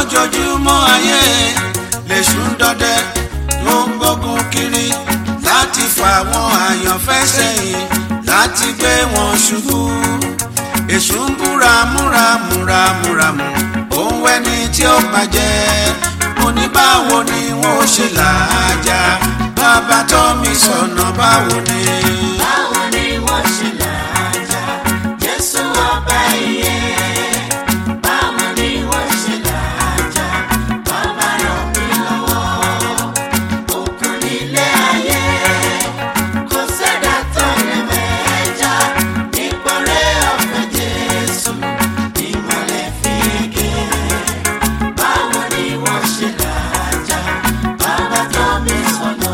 lójoojúmọ́ ayé lèṣù ń dọdẹ ló ń gbógun kiri láti fà wọn àyànfẹ́ sẹ́yìn láti gbé wọn ṣubú èṣù ń búra múra múra múra mú òun wẹ́ni tí ó bàjẹ́ mo ní báwo ni wọ́n ó ṣe làájá bàbá tó mi sọ̀nà báwo ni. báwo ni wọ́n ṣe làájá jésù ọba iye báwo ni wọ́n ṣe làájá bàbá ràn mí lọ́wọ́ òkun nílé ayé kò sẹ́dá tó lè mẹ́jà nípọ̀rẹ́ ọ̀fẹ́ jésù ìmọ̀lẹ̀ fi gé báwo ni wọ́n ṣe làájá bàbá tó mi sọ̀nà.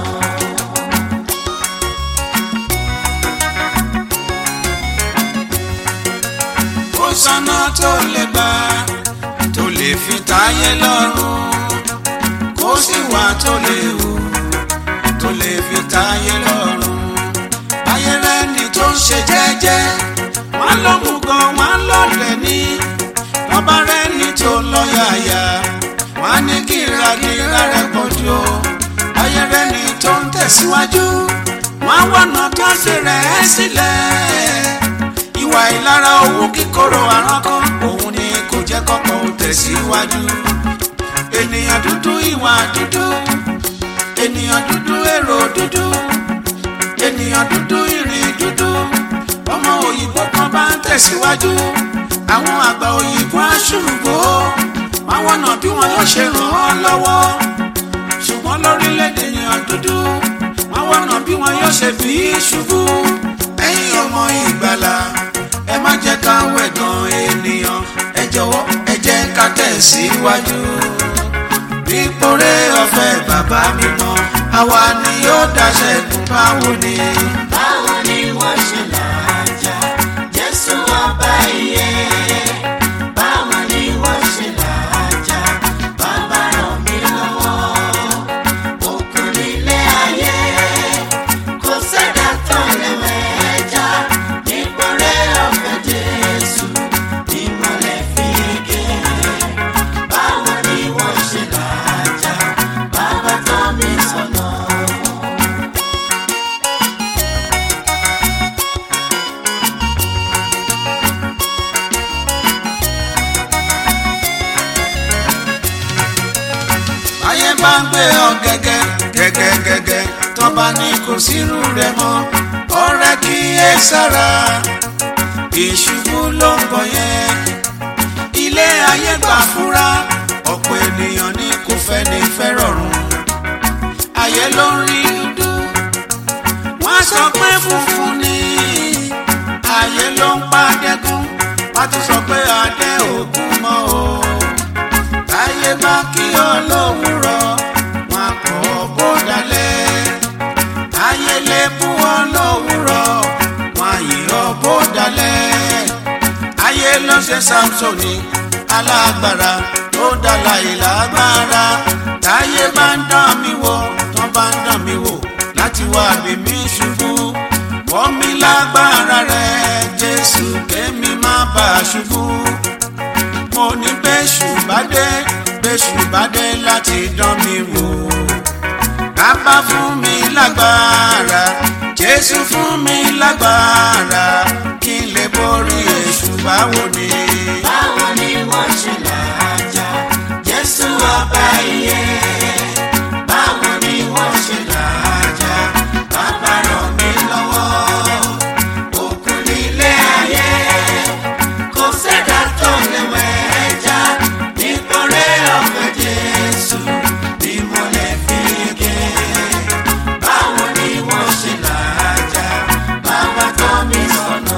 ó sọ́nà tó lè gbà tó lè fi táyé lọ́rùn kó sì wà tó lè hù tó lè fi táyé lọ́rùn ayé rẹ̀ ni tó ń ṣe jẹ́jẹ́ wọ́n ló mú gan wọ́n lọ́lẹ̀ ní lọ́ba rẹ̀ ni tó lọ́yàyà wọ́n á ní kírakíra rẹ̀ pọ̀ jù ó ayé rẹ̀ ni tó ń tẹ̀síwájú wọ́n á wọ̀nà tó ṣe rẹ̀ ẹ́ sílẹ̀ ìwà ìlara owó kíkorò àránkán òun ni kò jẹ́ kọ́kọ́ ò tẹ̀síwájú ènìyàn dúdú ìwà dúdú ènìyàn dúdú èrò dúdú ènìyàn dúdú ìrìn dúdú ọmọ òyìnbó kan bá ń tẹ̀síwájú àwọn àgbà òyìnbó aṣùrùgbó wọn wọ̀nà bí wọn yóò ṣe ràn án lọ́wọ́ ṣùgbọ́n lórílẹ̀‐èdè ènìyàn dúdú wọn wọ̀nà bí wọn yóò ṣe fi í ṣubú ẹ̀yin ọmọ ìgbàlà ẹ má jẹ́ ká wẹ̀gàn ènìyàn ẹ jọ̀wọ́ ẹ jẹ́ ká tẹ̀síwájú. Bípòrè ọ̀fẹ́ bàbá mímọ́ àwa ni yóò dáṣẹ́ kún báwo ni. báwo ni wọ́n ṣe làájá jésù ọba iye báwo ni wọ́n ṣe làájá bàbá ràn mí lọ́wọ́ òkun nílé ayé kò sẹ́dá tó lè mẹ́jà nípọ̀rẹ́ ọ̀fẹ́ jésù ìmọ̀lẹ̀ fi gé báwo ni wọ́n ṣe làájá bàbá tó mi sọ̀nà. ayé bá ń gbé ọ gẹ́gẹ́ gẹ́gẹ́ gẹ́gẹ́ tọ́ba ní kò sírú rẹ̀ mọ́ ọ̀rẹ́ kí ẹ sára ìṣubú ló ń bọ̀ yẹn ilé ayé gbà fúra ọ̀pọ̀ ènìyàn ní kò fẹ́ ní fẹ́ rọrùn ayé ló ń rí dúdú wọ́n sọ pé funfun ni ayé ló ń pa dẹ́kun wọ́n tún sọ pé adé ògún mọ́ o táyé bá kí ọ lówùrọ̀ wọn kọ́ bó dalẹ̀ táyé lè bú ọ lówùrọ̀ wọn yìí ọ bó dalẹ̀ ayé ló ṣe samsoni alágbára tó dala ìlágbára táyé bá ń dán mi wò tán bá ń dán mi wò láti wá bí mi ṣubú wọ́n mi lágbára rẹ̀ jésù kémi má bàa ṣubú mo ní bẹ́ṣù bá dé bẹ́ṣù bá dé láti dán mi wò. Bàbá fún mi lágbára, Jésù fún mi lágbára, kí n lè borí èṣù báwo ni. báwo ni wọ́n ṣe làájá jésù ọba iye báwo ni wọ́n ṣe làájá bàbá ràn mí lọ́wọ́ òkun nílé ayé kò sẹ́dá tó lè wẹ̀ẹ́jà nípọ̀rẹ́ ọ̀fẹ́ jésù bí mo lè fi gé báwo ni wọ́n ṣe làájá bàbá tó mi sọ̀nà.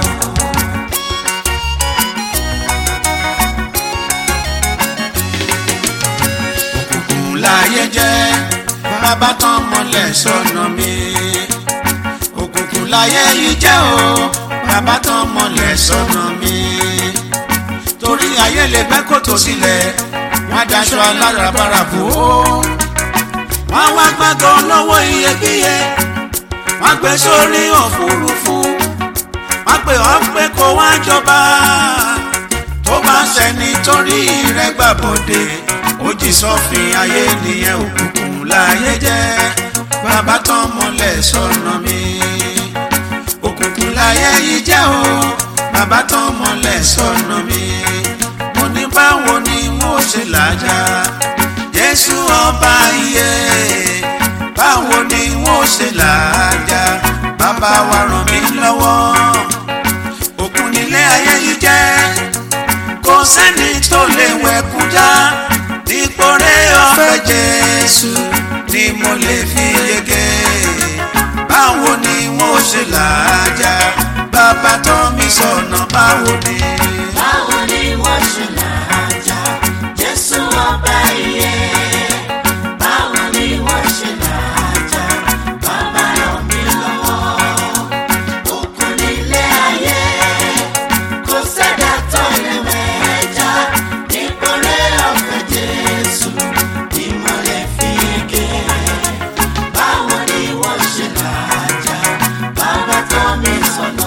Òkùnkùn láyé jẹ́, bàbá tán mọ́lẹ̀ sọ́nà mi. Òkùnkùn láyé yìí jẹ́ o, bàbá tán mọ́lẹ̀ sọ́nà mi. Torí ayé lè gbẹ́ kòtò sílẹ̀, wọ́n á daṣọ alárabàrà bò ó. Wọ́n wá gbàgbọ́ lọ́wọ́ iyebíye, wọ́n gbé sórí òfurufú. Wọ́n pè ọ́ pé kó wá jọba tó bá sẹ́ni torí rẹ̀ gbàbọ̀dé ó jí sọ́fin ayé nìyẹn òkùnkùn láyé jẹ́ bàbá tán mọ́lẹ̀ sọ́nà mi òkùnkùn láyé yìí jẹ́ o bàbá tán mọ́lẹ̀ sọ́nà mi mo ní báwo ni mo ṣe làjà jésù ọba iye báwo ni mo ṣe làjà bàbá wa ràn mí lọ́wọ́ òkun nílé ayé yìí jẹ́ kò sẹ́ni tó lè wẹ̀kún já dípò rẹ̀ ọ̀fẹ́ jésù ni mo lè fi yege báwo ni mo ṣe làjà bàbá tó mi sọ̀nà báwo ni. báwo ni wọ́n ṣe làjà jésù ọba iye báwo ni wọ́n ṣe làjà bàbá ràn mí lọ́wọ́ òkun nílé ayé kò sẹ́dá tó lè wẹ̀jà nípò rẹ̀ ọ̀fẹ́ jésù ni mo lè fi ké báwo ni wọ́n ṣe làjà bàbá tó mi sọ̀nà.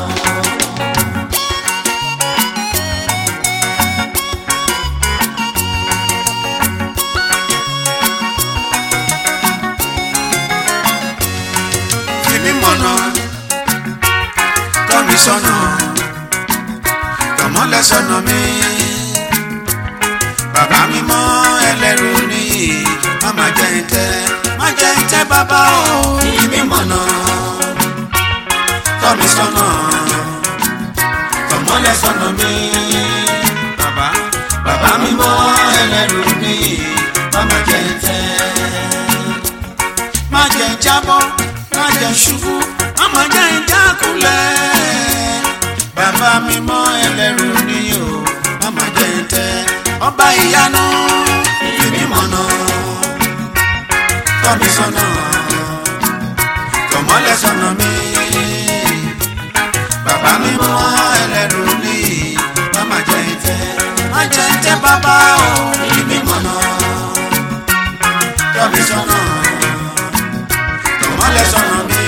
fìmí mọ̀nà tọ́ mi sọ́nà tọ̀mọ́lẹ̀ sọ́nà mi bàbá mi mọ́ ẹlẹ́rù níyì má má jẹ́ ń tẹ́ má jẹ́ ń tẹ́ bàbá o fìmí mọ̀nà tọ́ mi sọ́nà tọ̀mọ́lẹ̀ sọ́nà mi bàbá bàbá mi mọ́ ẹlẹ́rù níyì má má jẹ́ ń tẹ́ má jẹ́ jábọ́ má jẹ́ ṣubú má má jẹ́ ìjákulẹ̀ bàbá mi mọ́ ẹlẹ́rù ni o má má jẹ́ tẹ́ ọba ìyanu ìfimi mọ̀nà tọ́ mi sọ́nà tọ̀mọ́lẹ̀ sọ́nà mi bàbá mi mọ́ ẹlẹ́rù ni má má jẹ́ tẹ́ má jẹ́ tẹ́ bàbá o ìfimi mọ̀nà tọ́ mi sọ́nà tọmọlẹ sọnà mi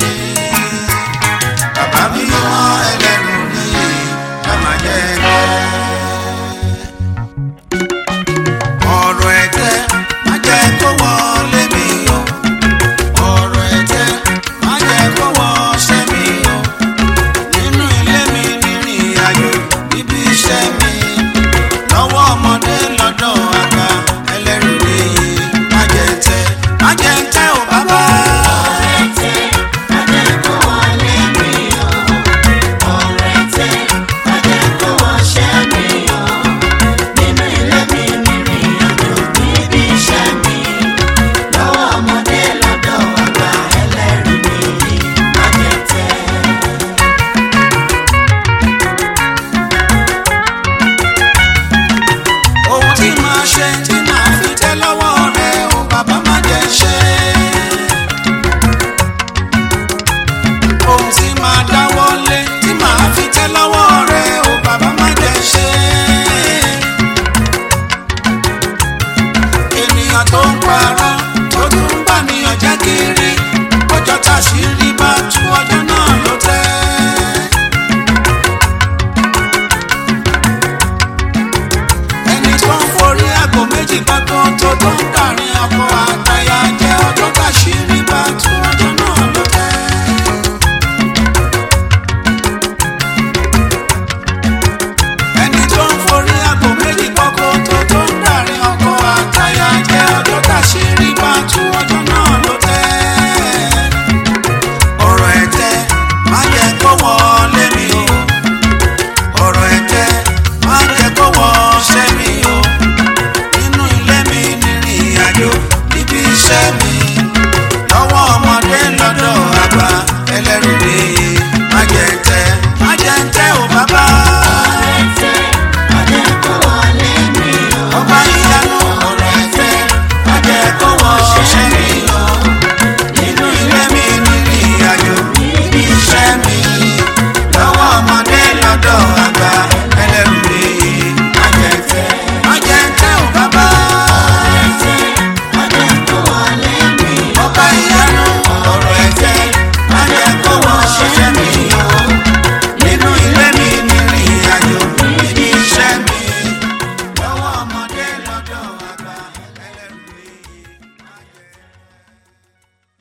bàbá mi mọ ẹlẹ́rù ni bàmà jẹ ẹgbẹ́. ọ̀rọ̀ ẹ̀tẹ́ má jẹ́ kó wọlé mi o ọ̀rọ̀ ẹ̀tẹ́ má jẹ́ kó wọṣẹ́ mi o nínú ilé mi rìnrìn àjò níbi iṣẹ́ mi lọ́wọ́ ọmọdé lọ́dọ̀ àgbà ẹlẹ́rù ni má jẹ́ tẹ́ má jẹ́ tẹ́ o bàbá. ohun tí màá ṣe tí màá fi tẹ́ lọ́wọ́ rẹ o bàbá má jẹ́ ṣe. ohun tí màá dáwọ́ lé tí màá fi tẹ́ lọ́wọ́ rẹ o bàbá má jẹ́ ṣe. ènìyàn tó ń parọ́ tó tún ń bá níyàn jẹ́ kiri ọjọ́ táṣìírí bá tú ọjọ́ náà ló tẹ́. ẹni tó ń forí àgọ́ méjì gbọ́ngàn tó tó